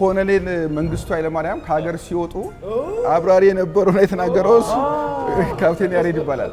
ኮሎኔል መንግስቱ ኃይለማርያም ከሀገር ሲወጡ አብራሪ የነበረው ነው የተናገረው እሱ ካፕቴን ያሬድ ይባላል።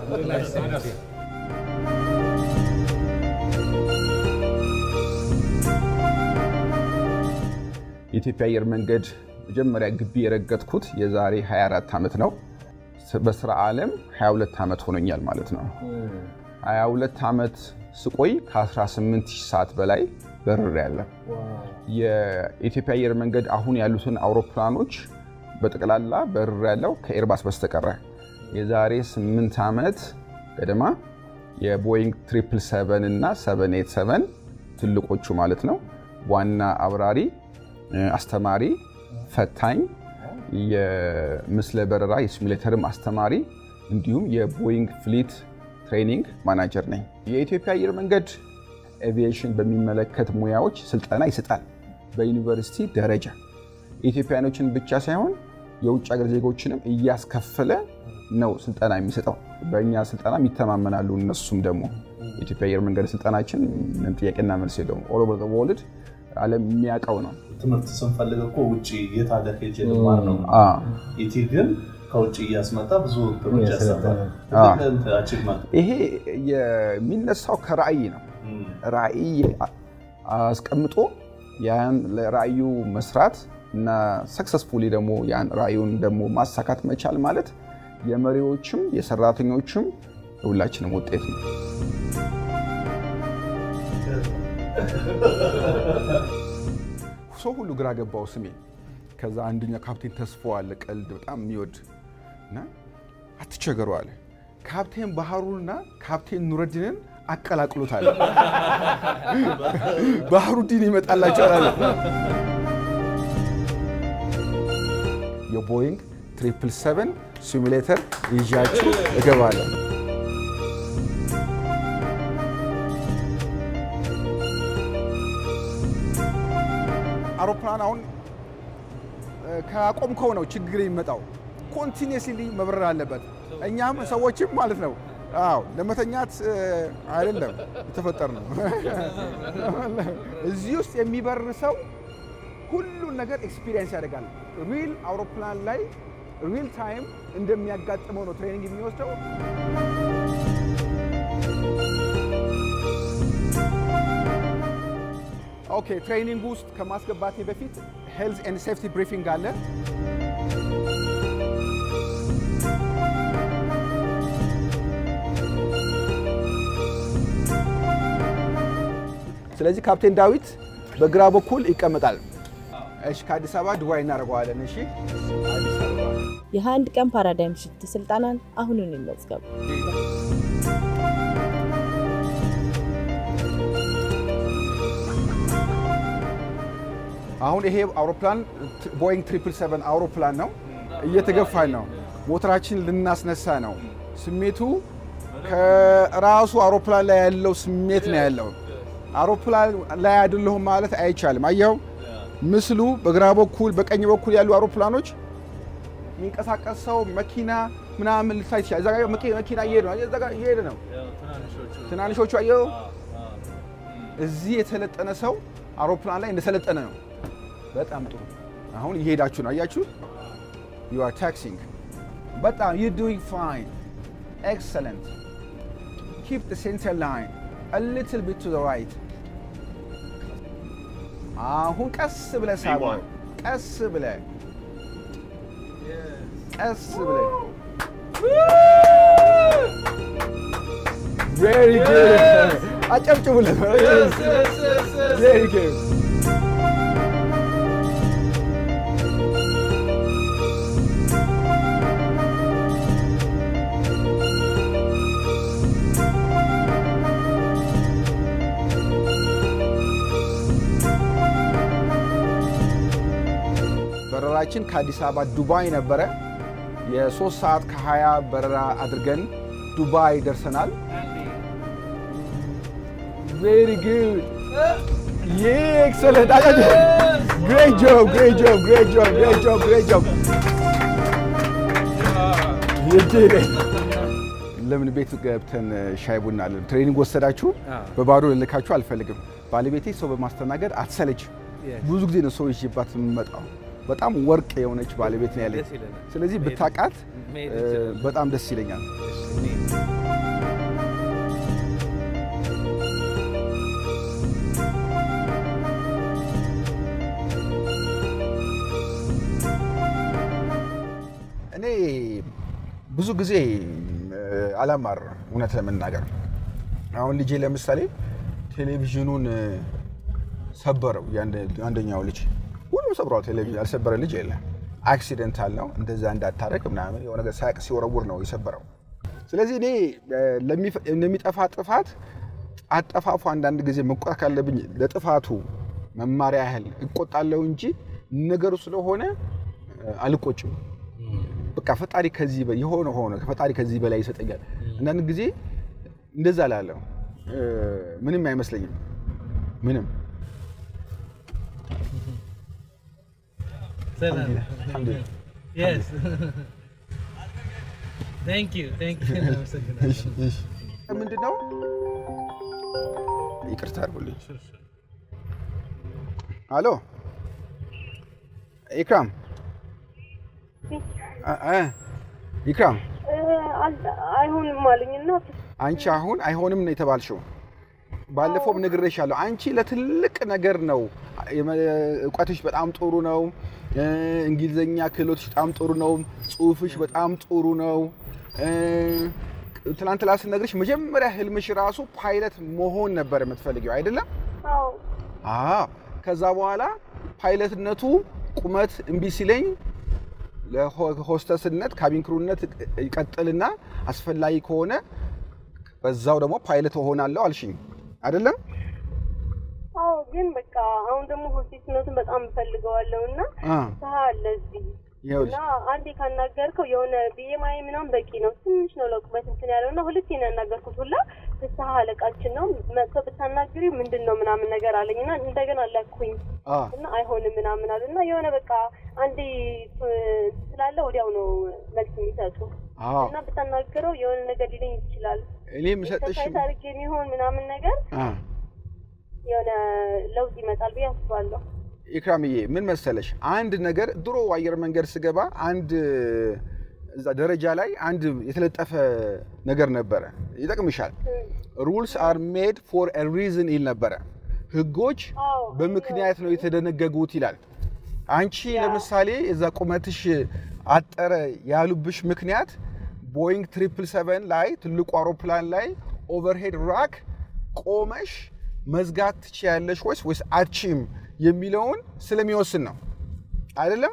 የኢትዮጵያ አየር መንገድ መጀመሪያ ግቢ የረገጥኩት የዛሬ 24 ዓመት ነው። በስራ ዓለም 22 ዓመት ሆኖኛል ማለት ነው። 22 ዓመት ስቆይ ከ18 ሰዓት በላይ በርር ያለ የኢትዮጵያ አየር መንገድ አሁን ያሉትን አውሮፕላኖች በጠቅላላ በርር ያለው ከኤርባስ በስተቀረ የዛሬ 8 ዓመት ገደማ የቦይንግ 777 እና 787 ትልቆቹ ማለት ነው ዋና አብራሪ፣ አስተማሪ፣ ፈታኝ፣ የምስለ በረራ የሲሙሌተርም አስተማሪ እንዲሁም የቦይንግ ፍሊት ትሬኒንግ ማናጀር ነኝ። የኢትዮጵያ አየር መንገድ ኤቪዬሽን በሚመለከት ሙያዎች ስልጠና ይሰጣል። በዩኒቨርሲቲ ደረጃ ኢትዮጵያኖችን ብቻ ሳይሆን የውጭ ሀገር ዜጎችንም እያስከፈለ ነው ስልጠና የሚሰጠው። በእኛ ስልጠና ይተማመናሉ። እነሱም ደግሞ የኢትዮጵያ አየር መንገድ ስልጠናችን ምንም ጥያቄና መልስ የለውም። ኦል ኦቨር ወርልድ ዓለም የሚያውቀው ነው። ትምህርት ስንፈልግ እኮ ውጭ የት ሀገር ሄጄ ልማር ነው። ኢቲ ግን ከውጭ እያስመጣ ብዙ ትምህርት ያሰጣል። አቺቭመንት ይሄ የሚነሳው ከራዕይ ነው። ራዕይ አስቀምጦ ያን ለራዕዩ መስራት እና ሰክሰስፉሊ ደግሞ ያን ራዕዩን ደግሞ ማሳካት መቻል ማለት የመሪዎችም የሰራተኞችም የሁላችንም ውጤት ነው። ሰው ሁሉ ግራ ገባው ስሜ። ከዛ አንደኛው ካፕቴን ተስፎ አለ ቀልድ በጣም የሚወድ እና አትቸገሩ አለ ካፕቴን ባህሩንና ካፕቴን ኑረዲንን አቀላቅሎታል። ባህሩዲን ይመጣላቸዋል አለ። የቦይንግ ትሪፕል ሰቨን ሲሙሌተር ይዣችሁ እገባለሁ። አውሮፕላን አሁን ካቆምከው ነው ችግር የሚመጣው። ኮንቲኒየስሊ መብረር አለበት። እኛም ሰዎችም ማለት ነው። አዎ ለመተኛት አይደለም የተፈጠር ነው። እዚህ ውስጥ የሚበር ሰው ሁሉን ነገር ኤክስፒሪየንስ ያደርጋል። ሪል አውሮፕላን ላይ ሪል ታይም እንደሚያጋጥመው ነው ትሬኒንግ የሚወስደው። ኦኬ ትሬኒንግ ውስጥ ከማስገባቴ በፊት ሄልዝ ኤንድ ሴፍቲ ብሪፊንግ አለ። ስለዚህ ካፕቴን ዳዊት በግራ በኩል ይቀመጣል። እሺ፣ ከአዲስ አበባ ዱባይ እናደርገዋለን። እሺ፣ የአንድ ቀን ፓራዳይም ሽፍት ስልጠናን አሁኑን ይመዝገቡ። አሁን ይሄ አውሮፕላን ቦይንግ ትሪፕል ሰቨን አውሮፕላን ነው። እየተገፋን ነው። ሞተራችን ልናስነሳ ነው። ስሜቱ ከራሱ አውሮፕላን ላይ ያለው ስሜት ነው ያለው። አውሮፕላን ላይ አይደለሁም ማለት አይቻልም። አየኸው ምስሉ በግራ በኩል በቀኝ በኩል ያሉ አውሮፕላኖች የሚንቀሳቀስ ሰው መኪና ምናምን ልታይ ትችላለህ። እዛ ጋር መኪና እየሄደ ነው። እዛ ጋር እየሄደ ነው። ትናንሾቹ አየኸው። እዚህ የተለጠነ ሰው አውሮፕላን ላይ እንደሰለጠነ ነው። በጣም ጥሩ። አሁን እየሄዳችሁ ነው። አያችሁ ዩ አር ታክሲንግ። በጣም ዩ ዱዊንግ ፋይን ኤክሰለንት ኪፕ ዘ ሴንተር ላይን a little bit to the right አሁን ቀስ ብለህ ሳበው። ቀስ ብለህ ቀስ ብለህ ቬሪ ጉድ አጨብጭቡለት። ቬሪ ጉድ በረራችን ከአዲስ አበባ ዱባይ ነበረ። የሶስት ሰዓት ከ20 በረራ አድርገን ዱባይ ደርሰናል። ቬሪ ጉድ ኤክሰለንት ግሬት ጆብ ግሬት ጆብ ግሬት ጆብ ግሬት ጆብ ግሬት ጆብ። ለምን ቤት ገብተን ሻይ ቡና አለን? ትሬኒንግ ወሰዳችሁ? በባዶ ልልካችሁ አልፈልግም። ባለቤቴ ሰው በማስተናገድ አትሰለች ብዙ ጊዜ ነው ሰው ይዤባት የምመጣው። በጣም ወርቅ የሆነች ባለቤት ነው ያለኝ። ስለዚህ ብታውቃት በጣም ደስ ይለኛል። እኔ ብዙ ጊዜ አላማርም፣ እውነት ለመናገር አሁን ልጄ ለምሳሌ ቴሌቪዥኑን ሰበረው። አንደኛው ልጅ ሁሉም ሰብረዋል። ቴሌቪዥን ያልሰበረ ልጅ የለም። አክሲደንታል ነው እንደዛ እንዳታረግ ምናምን የሆነ ነገር ሳያቅ ሲወረውር ነው የሰበረው። ስለዚህ እኔ ለሚጠፋ ጥፋት አጠፋፉ አንዳንድ ጊዜ መቆጣት ካለብኝ ለጥፋቱ መማሪያ ያህል እቆጣለሁ እንጂ ነገሩ ስለሆነ አልቆጭም። በቃ ፈጣሪ ከዚህ የሆነ ሆነ ፈጣሪ ከዚህ በላይ ይሰጠኛል። አንዳንድ ጊዜ እንደዛ ላለሁ ምንም አይመስለኝም። ምንም ምንድን ነው? ይቅርታ አድርጉልኝ። አሎ ኢክራም ኢክራም አይሆንም አሉኝ እና አንቺ አሁን አይሆንም ነው የተባልሽው። ባለፈውም ነግሬሻለሁ። አንቺ ለትልቅ ነገር ነው እውቀትሽ በጣም ጥሩ ነው። እንግሊዘኛ ክህሎትሽ በጣም ጥሩ ነው። ጽሁፍሽ በጣም ጥሩ ነው። ትናንት ላ ስነግርሽ መጀመሪያ ህልምሽ ራሱ ፓይለት መሆን ነበር የምትፈልጊው አይደለም? አዎ። ከዛ በኋላ ፓይለትነቱ ቁመት እምቢ ሲለኝ ለሆስተስነት ካቢን ክሩነት ይቀጥልና አስፈላጊ ከሆነ በዛው ደግሞ ፓይለት እሆናለሁ አልሽኝ አይደለም? አዎ። ግን በቃ አሁን ደግሞ ሆስቴስነቱን በጣም እፈልገዋለሁ እና ሰሀ አለ እዚህ እና አንዴ ካናገርከው የሆነ ቢኤምአይ ምናምን በቂ ነው፣ ትንሽ ነው ለቁመት እንትን ያለው እና ሁለቴ ነው ያናገርኩት። ሁላ ፍስሀ አለቃችን ነው መጥቶ ብታናግሪ ምንድን ነው ምናምን ነገር አለኝ እና እንደገና ለኩኝ እና አይሆንም ምናምን አሉ እና የሆነ በቃ አንዴ ስላለ ወዲያው ነው መልስ የሚሰጡ እና ብታናግረው የሆነ ነገር ሊለኝ ይችላል። እኔ የምሰጥሽ ኤክሰርሳይዝ አድርጌ የሚሆን ምናምን ነገር የሆነ ለውጥ ይመጣል ብዬ አስባለሁ። ኢክራምዬ ምን መሰለሽ፣ አንድ ነገር ድሮ አየር መንገድ ስገባ አንድ እዛ ደረጃ ላይ አንድ የተለጠፈ ነገር ነበረ፣ ይጠቅምሻል። ሩልስ አር ሜድ ፎር ኤ ሪዝን ይል ነበረ። ህጎች በምክንያት ነው የተደነገጉት ይላል። አንቺ ለምሳሌ እዛ ቁመትሽ አጠረ ያሉብሽ ምክንያት ቦይንግ ትሪፕል ሰቨን ላይ ትልቁ አውሮፕላን ላይ ኦቨርሄድ ራክ ቆመሽ መዝጋት ትችያለሽ ወይስ ወይስ አችም የሚለውን ስለሚወስን ነው አይደለም?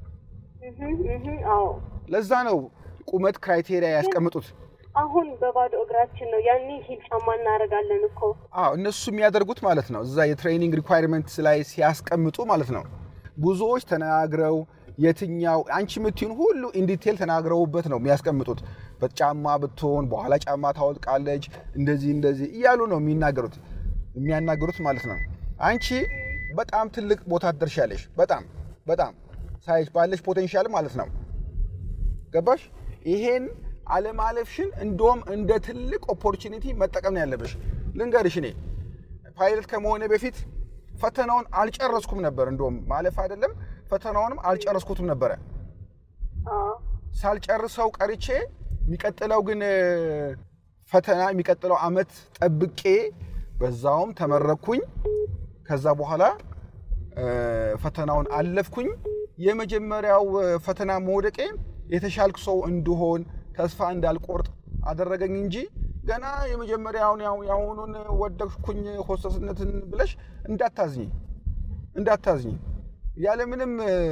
ለዛ ነው ቁመት ክራይቴሪያ ያስቀምጡት። አሁን በባዶ እግራችን ነው፣ ያኔ ሂል ጫማ እናደርጋለን እኮ። አዎ እነሱ የሚያደርጉት ማለት ነው፣ እዛ የትሬኒንግ ሪኳይርመንት ላይ ሲያስቀምጡ ማለት ነው። ብዙዎች ተናግረው የትኛው አንቺ የምትዩን ሁሉ ኢንዲቴል ተናግረውበት ነው የሚያስቀምጡት። በጫማ ብትሆን በኋላ ጫማ ታወልቃለች፣ እንደዚህ እንደዚህ እያሉ ነው የሚናገሩት የሚያናገሩት ማለት ነው። አንቺ በጣም ትልቅ ቦታ ትደርሻለሽ። በጣም በጣም ሳይሽ ባለሽ ፖቴንሻል ማለት ነው። ገባሽ? ይሄን አለማለፍሽን እንደውም እንደ ትልቅ ኦፖርቹኒቲ መጠቀም ነው ያለብሽ። ልንገርሽ፣ እኔ ፓይለት ከመሆነ በፊት ፈተናውን አልጨረስኩም ነበር። እንደውም ማለፍ አይደለም ፈተናውንም አልጨረስኩትም ነበረ። ሳልጨርሰው ቀርቼ የሚቀጥለው ግን ፈተና የሚቀጥለው አመት ጠብቄ በዛውም ተመረኩኝ። ከዛ በኋላ ፈተናውን አለፍኩኝ። የመጀመሪያው ፈተና መውደቄ የተሻልኩ ሰው እንድሆን ተስፋ እንዳልቆርጥ አደረገኝ እንጂ ገና የመጀመሪያውን የአሁኑን ወደኩኝ ሆስተስነትን ብለሽ እንዳታዝኝ እንዳታዝኝ። ያለምንም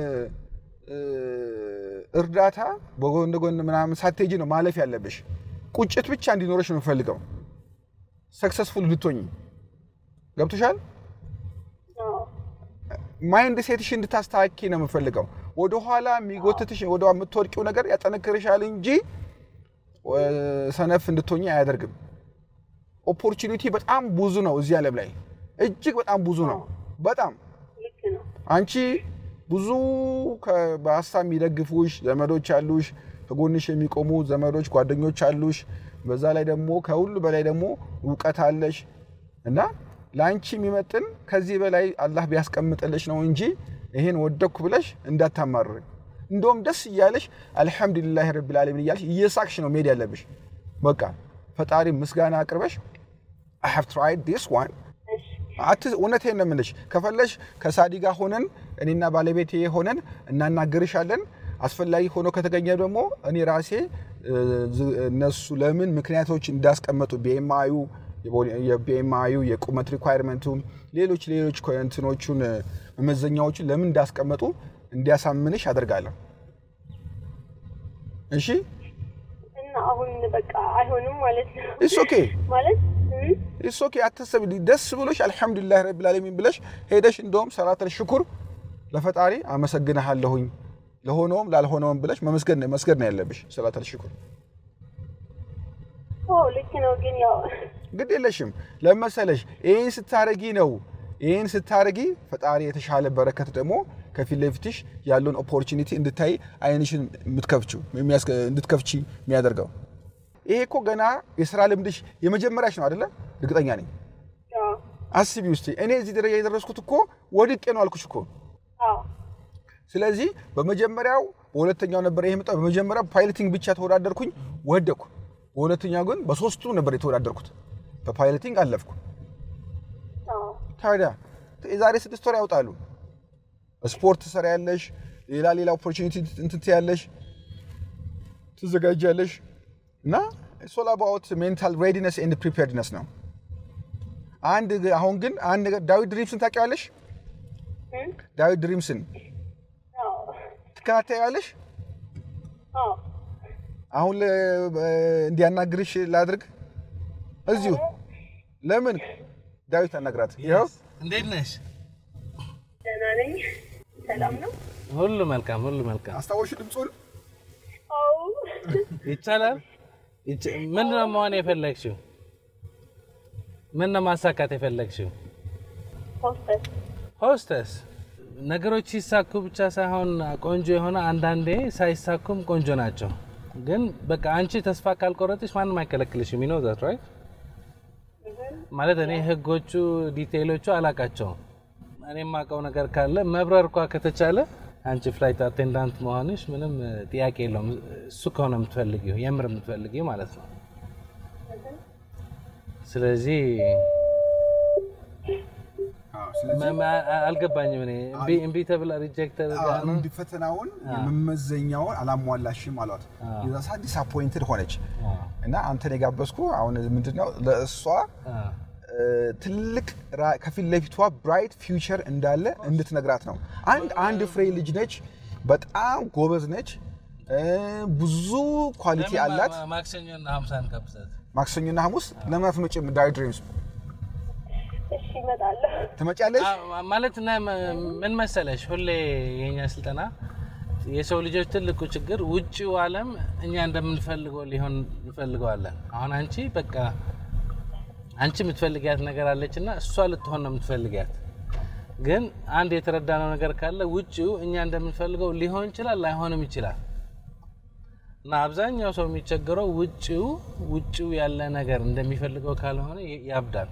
እርዳታ በጎን ጎን ምናምን ሳትሄጂ ነው ማለፍ ያለብሽ። ቁጭት ብቻ እንዲኖረሽ ነው የምፈልገው ሰክሰስፉል ልትሆኝ። ገብቶሻል? ማይንድ ሴትሽ እንድታስተካኪ ነው የምፈልገው። ወደኋላ የሚጎትትሽ ወደ የምትወድቂው ነገር ያጠነክርሻል እንጂ ሰነፍ እንድትሆኝ አያደርግም። ኦፖርቹኒቲ በጣም ብዙ ነው እዚህ ዓለም ላይ እጅግ በጣም ብዙ ነው። በጣም አንቺ ብዙ በሀሳብ የሚደግፉሽ ዘመዶች አሉሽ፣ ከጎንሽ የሚቆሙ ዘመዶች ጓደኞች አሉሽ። በዛ ላይ ደግሞ ከሁሉ በላይ ደግሞ እውቀት አለሽ እና ለአንቺ የሚመጥን ከዚህ በላይ አላህ ቢያስቀምጥልሽ ነው እንጂ ይሄን ወደኩ ብለሽ እንዳታማርር። እንደውም ደስ እያለሽ አልሐምዱሊላህ ረቢል ዓለሚን እያለሽ እየሳቅሽ ነው መሄድ ያለብሽ። በቃ ፈጣሪ ምስጋና አቅርበሽ አይ ሃቭ ትራይድ ዲስ ዋን እውነቴን ነው የምልሽ። ከፈለሽ ከሳዲ ጋር ሆነን እኔና ባለቤቴ ሆነን እናናግርሻለን። አስፈላጊ ሆኖ ከተገኘ ደግሞ እኔ ራሴ እነሱ ለምን ምክንያቶች እንዳስቀመጡ ቢኤምአዩ የቢኤምአዩ የቁመት ሪኳየርመንቱ ሌሎች ሌሎች እንትኖቹን መመዘኛዎቹን ለምን እንዳስቀመጡ እንዲያሳምንሽ አደርጋለሁ። እሺ እና አሁን በቃ አይሆንም ማለት ነው። ኢትስ ኦኬ ማለት ኢትስ ኦኬ። አታሰቢ። ደስ ብሎሽ አልሐምዱሊላህ ረቢል ዓለሚን ብለሽ ሄደሽ እንደውም ሰላተል ሽኩር ለፈጣሪ አመሰግንሃለሁኝ ለሆነውም ላልሆነውም ብለሽ መመስገን መስገድ ነው ያለብሽ። ሰላተል ሽኩር ልክ ነው፣ ግን ያው ግድ የለሽም ለመሰለሽ ይህን ስታረጊ ነው ይህን ስታረጊ ፈጣሪ የተሻለ በረከት ደግሞ ከፊት ለፊትሽ ያለውን ኦፖርቹኒቲ እንድታይ አይንሽን የምትከፍችው እንድትከፍቺ የሚያደርገው ይሄ እኮ ገና የስራ ልምድሽ የመጀመሪያሽ ነው አይደለ? እርግጠኛ ነኝ። አስቢ ውስጥ እኔ እዚህ ደረጃ የደረስኩት እኮ ወድቄ ነው አልኩሽ እኮ። ስለዚህ በመጀመሪያው በሁለተኛው ነበር ይሄ መጣ። በመጀመሪያው ፓይለቲንግ ብቻ ተወዳደርኩኝ፣ ወደኩ። በሁለተኛው ግን በሶስቱ ነበር የተወዳደርኩት። በፓይለቲንግ አለፍኩ። ታዲያ የዛሬ ስድስት ወር ያውጣሉ። ስፖርት ትሰሪያለሽ፣ ሌላ ሌላ ኦፖርቹኒቲ እንትን ትያለሽ፣ ትዘጋጃለሽ እና ሶል አባውት ሜንታል ሬዲነስ ኤንድ ፕሪፔርድነስ ነው። አንድ አሁን ግን አንድ ነገር ዳዊት ድሪምስን ታውቂዋለሽ? ዳዊት ድሪምስን ትከታተያለሽ? አሁን እንዲያናግርሽ ላድርግ እዚሁ። ለምን ዳዊት አናግራት። ይኸው እንዴት ነሽ? ደህና ነኝ። ሰላም ነው? ሁሉ መልካም፣ ሁሉ መልካም። አስታወሽ ድምፁን? አዎ። ይቻላል። ምን ነው መሆን የፈለግሽው? ምን ነው ማሳካት የፈለግሽው? ሆስተስ ሆስተስ። ነገሮች ሲሳኩ ብቻ ሳይሆን ቆንጆ የሆነ አንዳንዴ ሳይሳኩም ቆንጆ ናቸው። ግን በቃ አንቺ ተስፋ ካልቆረጥሽ ማንም አይከለክልሽም። ይኖ ዛት ራይት ማለት እኔ ህጎቹ ዲቴይሎቹ አላቃቸውም። እኔ የማውቀው ነገር ካለ መብረር እንኳ ከተቻለ አንቺ ፍላይት አቴንዳንት መሆንሽ ምንም ጥያቄ የለውም። እሱ ከሆነ የምትፈልጊው የምር የምትፈልጊው ማለት ነው። ስለዚህ አልገባኝም። እኔ እምቢ ተብላ ሪጀክት እንዲ ፈተናውን የመመዘኛውን አላሟላሽም አሏት። የዛ ሰዓት ዲስአፖይንትድ ሆነች እና አንተን የጋበዝኩ አሁን ምንድነው ለእሷ ትልቅ ከፊት ለፊቷ ብራይት ፊውቸር እንዳለ እንድትነግራት ነው። አንድ አንድ ፍሬ ልጅ ነች፣ በጣም ጎበዝ ነች፣ ብዙ ኳሊቲ አላት። ማክሰኞና ሀምሳን ከብሰት ማክሰኞና ሐሙስ ለምን አትመጭም? ዳይ ድሪምስ እሺ፣ እመጣለሁ። ትመጫለሽ? ማለት ምን መሰለሽ፣ ሁሌ የኛ ስልጠና የሰው ልጆች ትልቁ ችግር ውጭው ዓለም እኛ እንደምንፈልገው ሊሆን እንፈልገዋለን። አሁን አንቺ በቃ አንቺ የምትፈልጊያት ነገር አለች እና እሷ ልትሆን ነው የምትፈልጊያት። ግን አንድ የተረዳነው ነገር ካለ ውጭው እኛ እንደምንፈልገው ሊሆን ይችላል፣ ላይሆንም ይችላል። እና አብዛኛው ሰው የሚቸገረው ውጭው ውጭው ያለ ነገር እንደሚፈልገው ካልሆነ ያብዳል።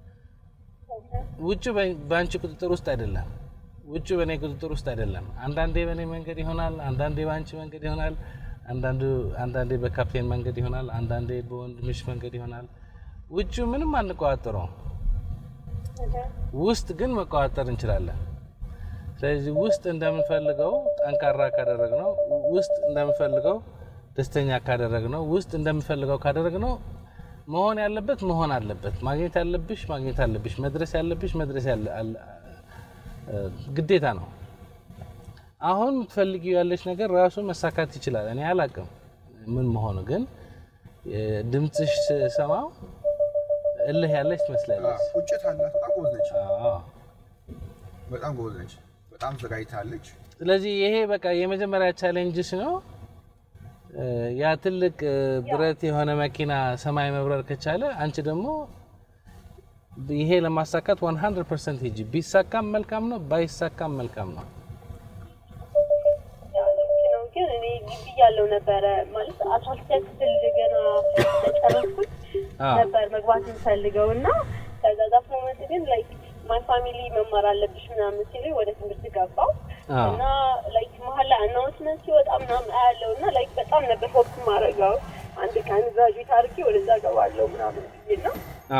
ውጭው በአንቺ ቁጥጥር ውስጥ አይደለም። ውጭው በእኔ ቁጥጥር ውስጥ አይደለም። አንዳንዴ በእኔ መንገድ ይሆናል፣ አንዳንዴ በአንቺ መንገድ ይሆናል፣ አንዳንዴ በካፕቴን መንገድ ይሆናል፣ አንዳንዴ በወንድምሽ መንገድ ይሆናል። ውጭ ምንም አንቆጣጠረውም። ውስጥ ግን መቆጣጠር እንችላለን። ስለዚህ ውስጥ እንደምንፈልገው ጠንካራ ካደረግነው፣ ውስጥ እንደምንፈልገው ደስተኛ ካደረግነው፣ ውስጥ እንደምንፈልገው ካደረግነው መሆን ያለበት መሆን አለበት። ማግኘት ያለብሽ ማግኘት አለብሽ። መድረስ ያለብሽ መድረስ ግዴታ ነው። አሁን የምትፈልጊው ያለች ነገር ራሱ መሳካት ይችላል። እኔ አላቅም ምን መሆኑ ግን ድምፅሽ ሰማው እልህ ያለች ትመስላለች። ቁጭት አላት። በጣም ጎበዝ ነች። በጣም ጎበዝ ነች። በጣም ዘጋጅታለች። ስለዚህ ይሄ በቃ የመጀመሪያ ቻሌንጅስ ነው። ያ ትልቅ ብረት የሆነ መኪና ሰማይ መብረር ከቻለ አንቺ ደግሞ ይሄ ለማሳካት 100 ፐርሰንት ሂጂ። ቢሳካም መልካም ነው፣ ባይሳካም መልካም ነው። ግን እኔ ግቢ እያለሁ ነበረ ማለት አስራ ሁለተኛ ክፍል ገና ጨረስኩት ነበር መግባት የምፈልገው እና ከዛ ዛት ሞመንት ግን ላይክ ማይ ፋሚሊ መማር አለብሽ ምናምን ሲሉኝ ወደ ትምህርት ገባው እና ላይክ መሀል ላይ አናውንስመንት ሲወጣ ምናምን አያለው እና ላይክ በጣም ነበር ሆፕ ማድረገው አንድ ቀን ግራጁዌት አድርጌ ወደዛ ገባለው ምናምን ብዬ ነው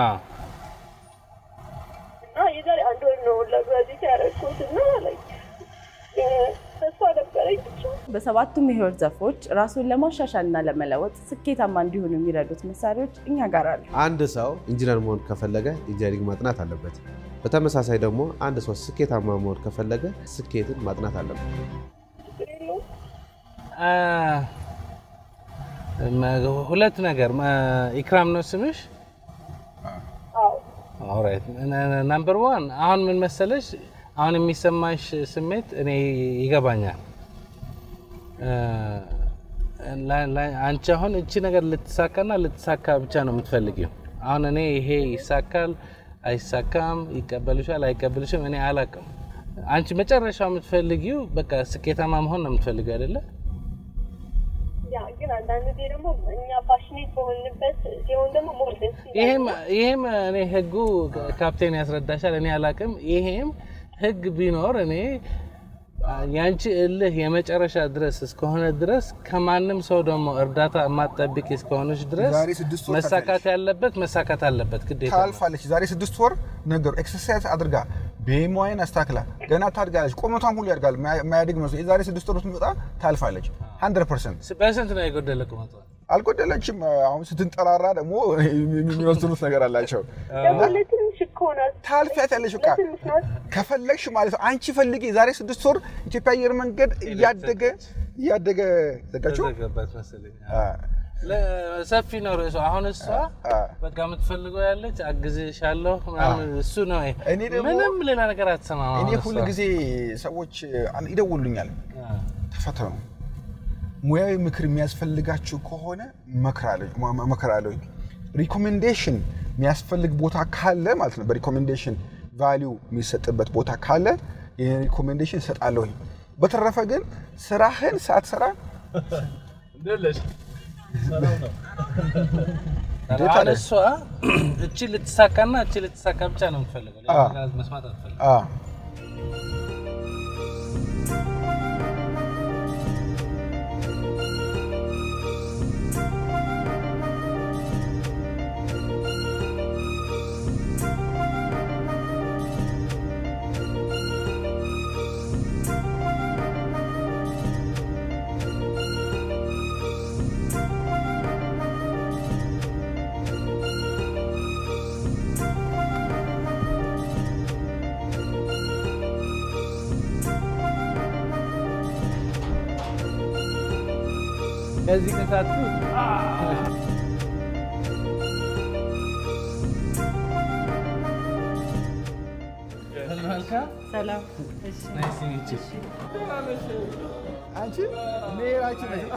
እና የዛሬ አንድ ወር ነው ለግራጁዌት ያደረግኩት እና ላይክ ተስፋ ነበረኝ ብቻ በሰባቱም የህይወት ዘርፎች ራሱን ለማሻሻልና ለመለወጥ ስኬታማ እንዲሆኑ የሚረዱት መሳሪያዎች እኛ ጋር አሉ። አንድ ሰው ኢንጂነር መሆን ከፈለገ ኢንጂነሪንግ ማጥናት አለበት። በተመሳሳይ ደግሞ አንድ ሰው ስኬታማ መሆን ከፈለገ ስኬትን ማጥናት አለበት። ችግር የለውም። ሁለት ነገር ኢክራም ነው ስምሽ? አዎ ኦራይት ናምበር ዋን አሁን ምን መሰለሽ፣ አሁን የሚሰማሽ ስሜት እኔ ይገባኛል። አንቺ አሁን እቺ ነገር ልትሳካና ልትሳካ ብቻ ነው የምትፈልጊው። አሁን እኔ ይሄ ይሳካል አይሳካም፣ ይቀበልሻል አይቀበልሽም፣ እኔ አላውቅም። አንቺ መጨረሻው የምትፈልጊው በቃ ስኬታማ መሆን ነው የምትፈልጊው አይደለ? ያ ግን አንዳንድ ጊዜ ደግሞ እኛ ፓሽኔት በሆንበት ሲሆን ደግሞ ሞር ደስ ይላል። ይሄም ይሄም እኔ ህጉ ካፕቴን ያስረዳሻል። እኔ አላውቅም። ይሄም ህግ ቢኖር እኔ ያንቺ እልህ የመጨረሻ ድረስ እስከሆነ ድረስ ከማንም ሰው ደግሞ እርዳታ የማትጠብቂ እስከሆነች ድረስ ዛሬ ስድስት ወር መሳካት ያለበት መሳካት አለበት ግዴታ ነው። ታልፋለች። ዛሬ ስድስት ወር ነገሩ ኤክሰርሳይዝ አድርጋ ቤሞይን አስታክላ ገና ታድጋለች። ቁመቷም ሁሉ ያድጋል። የማያድግ መስሎ የዛሬ ስድስት ወር ብትመጣ ታልፋለች። 100 ፐርሰንት በስንት ነው የጎደለ ቁመቷ? አልጎደለችም። አሁን ስትንጠራራ ደግሞ የሚወስኑት ነገር አላቸው። ደግሞ ለትንሽ እኮ ናት። ታልፊያታለሽ በቃ ለትንሽ ናት። ከፈለግሽ ማለት ነው። አንቺ ፈልጊ። የዛሬ ስድስት ወር ኢትዮጵያ አየር መንገድ እያደገ እያደገ ዘጋችሁ ዘጋባት መሰለኝ። ሰፊ ነው ርዕሱ። አሁን እሷ በቃ የምትፈልገው ያለች አግዝሻለሁ ምናምን እሱ ነው። እኔ ደግሞ- ምንም ሌላ ነገር አትሰማም። እኔ አሁን ሁል እሷ። ጊዜ ሰዎች ይደውሉኛል፣ ተፈተኑ። ሙያዊ ምክር የሚያስፈልጋችሁ ከሆነ እመክራለሁ። ሪኮሜንዴሽን የሚያስፈልግ ቦታ ካለ ማለት ነው፣ በሪኮሜንዴሽን ቫሊዩ የሚሰጥበት ቦታ ካለ ይህን ሪኮሜንዴሽን እሰጣለሁኝ። በተረፈ ግን ስራህን ሳትሰራ እንዴት አሁን አለ? እሷ እቺ ልትሳካና እቺ ልትሳካ ብቻ ነው የምትፈልገው። ሌላ አዎ። ነገር መስማት አትፈልግም። አ፣ ከዚህ ከሳቱ መልካም ሰላም። ናይስ ሚት ዩ አንቺ ሜራችን ነሽ።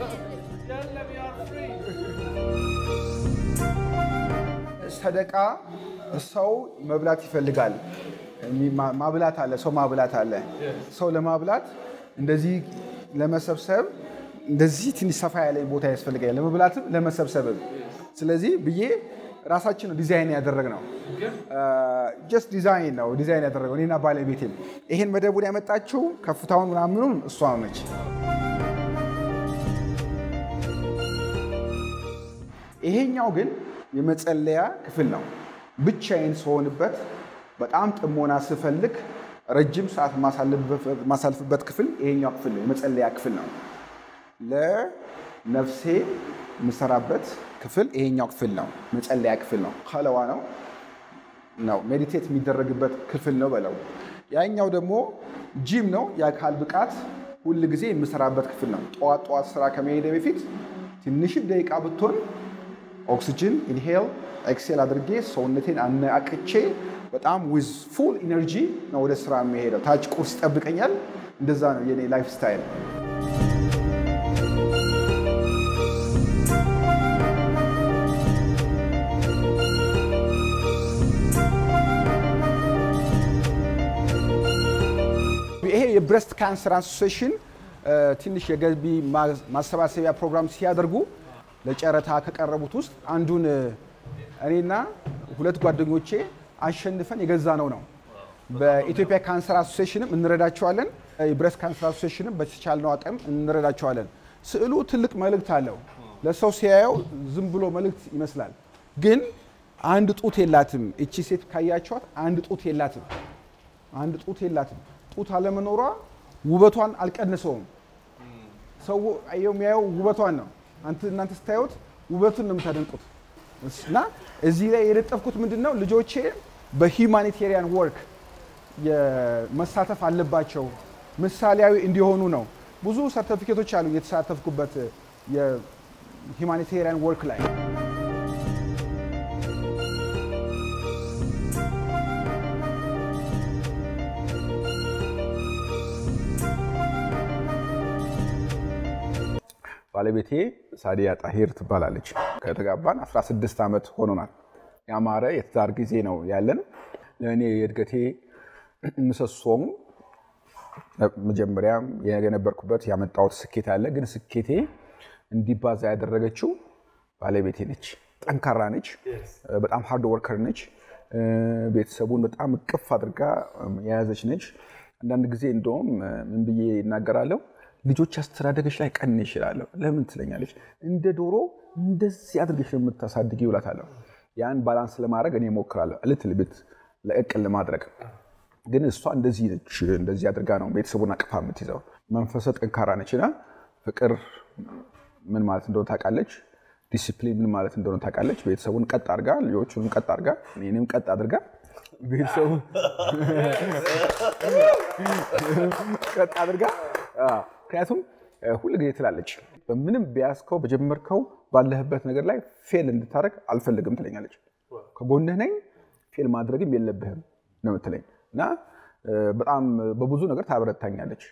ሰደቃ ሰው መብላት ይፈልጋል። ማ- ማብላት አለ፣ ሰው ማብላት አለ። ሰው ለማብላት እንደዚህ ለመሰብሰብ እንደዚህ ትንሽ ሰፋ ያለ ቦታ ያስፈልጋል፣ ለመብላትም ለመሰብሰብም። ስለዚህ ብዬ ራሳችን ነው ዲዛይን ያደረግነው። ጀስት ዲዛይን ነው ዲዛይን ያደረገው እኔና ባለቤቴም። ይሄን መደቡን ያመጣችው ከፍታውን ምናምኑን እሷ ነች። ይሄኛው ግን የመጸለያ ክፍል ነው። ብቻዬን ስሆንበት በጣም ጥሞና ስፈልግ ረጅም ሰዓት ማሳልፍበት ክፍል ይሄኛው ክፍል ነው፣ የመጸለያ ክፍል ነው። ለነፍሴ የምሰራበት ክፍል ይሄኛው ክፍል ነው፣ መጸለያ ክፍል ነው። ከለዋ ነው ነው ሜዲቴት የሚደረግበት ክፍል ነው በለው። ያኛው ደግሞ ጂም ነው፣ የአካል ብቃት ሁል ጊዜ የምሰራበት ክፍል ነው። ጠዋት ጠዋት ስራ ከመሄደ በፊት ትንሽም ደቂቃ ብትሆን ኦክሲጅን ኢንሄል ኤክሴል አድርጌ ሰውነቴን አነቃቅቼ በጣም ዊዝ ፉል ኢነርጂ ነው ወደ ስራ የሚሄደው። ታች ቁርስ ይጠብቀኛል። እንደዛ ነው የኔ ላይፍ ስታይል። ይሄ የብረስት ካንሰር አሶሴሽን ትንሽ የገቢ ማሰባሰቢያ ፕሮግራም ሲያደርጉ ለጨረታ ከቀረቡት ውስጥ አንዱን እኔና ሁለት ጓደኞቼ አሸንፈን የገዛ ነው ነው። በኢትዮጵያ ካንሰር አሶሴሽንም እንረዳቸዋለን። የብረስት ካንሰር አሶሴሽንም በተቻልነው አቅም እንረዳቸዋለን። ስዕሉ ትልቅ መልእክት አለው። ለሰው ሲያየው ዝም ብሎ መልእክት ይመስላል፣ ግን አንድ ጡት የላትም። እቺ ሴት ካያቸዋት አንድ ጡት የላትም። አንድ ጡት የላትም። ጡት አለመኖሯ ውበቷን አልቀንሰውም። ሰው የሚያየው ውበቷን ነው። እናንተ ስታዩት ውበቱን ነው የምታደንቁት። እና እዚህ ላይ የለጠፍኩት ምንድን ነው ልጆቼ በሂውማኒቴሪያን ወርክ መሳተፍ አለባቸው፣ ምሳሌያዊ እንዲሆኑ ነው። ብዙ ሰርተፊኬቶች አሉ የተሳተፍኩበት የሂውማኒቴሪያን ወርክ ላይ። ባለቤቴ ሳዲያ ጣሂር ትባላለች። ከተጋባን 16 ዓመት ሆኖናል። ያማረ የትዳር ጊዜ ነው ያለን። ለእኔ የእድገቴ ምሰሶም መጀመሪያም የነበርኩበት ያመጣሁት ስኬት አለ። ግን ስኬቴ እንዲባዛ ያደረገችው ባለቤቴ ነች። ጠንካራ ነች። በጣም ሃርድ ወርከር ነች። ቤተሰቡን በጣም እቅፍ አድርጋ የያዘች ነች። አንዳንድ ጊዜ እንደውም ምን ብዬ ይናገራለሁ ልጆች አስተዳደገች ላይ ቀን ይችላለሁ። ለምን ትለኛለች። እንደ ዶሮ እንደዚህ አድርገሽ ነው የምታሳድጊ ይውላታለሁ። ያን ባላንስ ለማድረግ እኔ እሞክራለሁ፣ እልት ልብት ለእቅል ለማድረግ ግን እሷ እንደዚህ ነች። እንደዚህ አድርጋ ነው ቤተሰቡን አቅፋ የምትይዘው። መንፈሰ ጠንካራ ነች እና ፍቅር ምን ማለት እንደሆነ ታውቃለች። ዲሲፕሊን ምን ማለት እንደሆነ ታውቃለች። ቤተሰቡን ቀጥ አድርጋ፣ ልጆቹን ቀጥ አድርጋ፣ እኔንም ቀጥ አድርጋ ቤተሰቡ ቀጥ አድርጋ ምክንያቱም ሁል ጊዜ ትላለች በምንም ቢያስከው በጀመርከው ባለህበት ነገር ላይ ፌል እንድታደረግ አልፈልግም ትለኛለች። ከጎንህ ነኝ፣ ፌል ማድረግም የለብህም ነው የምትለኝ እና በጣም በብዙ ነገር ታበረታኛለች።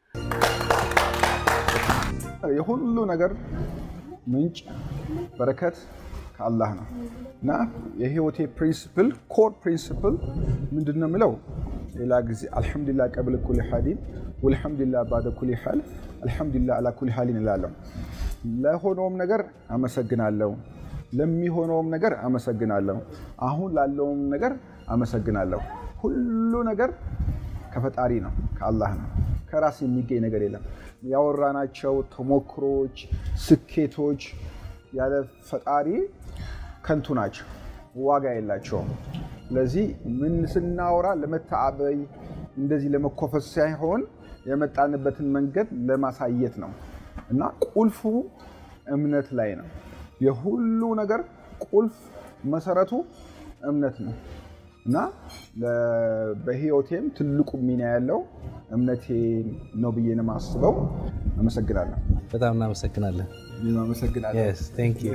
የሁሉ ነገር ምንጭ በረከት ከአላህ ነው እና የህይወቴ ፕሪንስፕል ኮር ፕሪንስፕል ምንድን ነው የምለው ሌላ ጊዜ አልሐምዱሊላህ ቀብል ኩል ሓሊን ወልሐምዱሊላህ ባደ ኩል ሓል አልሐምዱሊላህ አላ ኩል ሓሊን እላለሁ። ለሆነውም ነገር አመሰግናለሁ፣ ለሚሆነውም ነገር አመሰግናለሁ፣ አሁን ላለውም ነገር አመሰግናለሁ። ሁሉ ነገር ከፈጣሪ ነው፣ ከአላህ ነው። ከራስ የሚገኝ ነገር የለም። ያወራናቸው ተሞክሮች፣ ስኬቶች ያለ ፈጣሪ ከንቱ ናቸው፣ ዋጋ የላቸውም። ስለዚህ ምን ስናወራ ለመተአበይ እንደዚህ ለመኮፈስ ሳይሆን የመጣንበትን መንገድ ለማሳየት ነው እና ቁልፉ እምነት ላይ ነው። የሁሉ ነገር ቁልፍ መሰረቱ እምነት ነው እና በህይወቴም ትልቁ ሚና ያለው እምነቴ ነው ብዬ ነው የማስበው። አመሰግናለሁ። በጣም እናመሰግናለን። አመሰግናለሁ። Yes, thank you።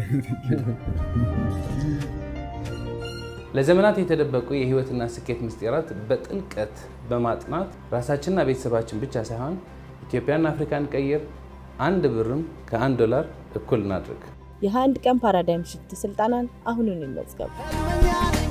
ለዘመናት የተደበቁ የህይወትና ስኬት ምስጢራት በጥልቀት በማጥናት ራሳችንና ቤተሰባችን ብቻ ሳይሆን ኢትዮጵያና አፍሪካን ቀይር። አንድ ብርም ከአንድ ዶላር እኩል እናድርግ። የአንድ ቀን ፓራዳይም ሽፍት ስልጠናን አሁኑን ይመዝገቡ።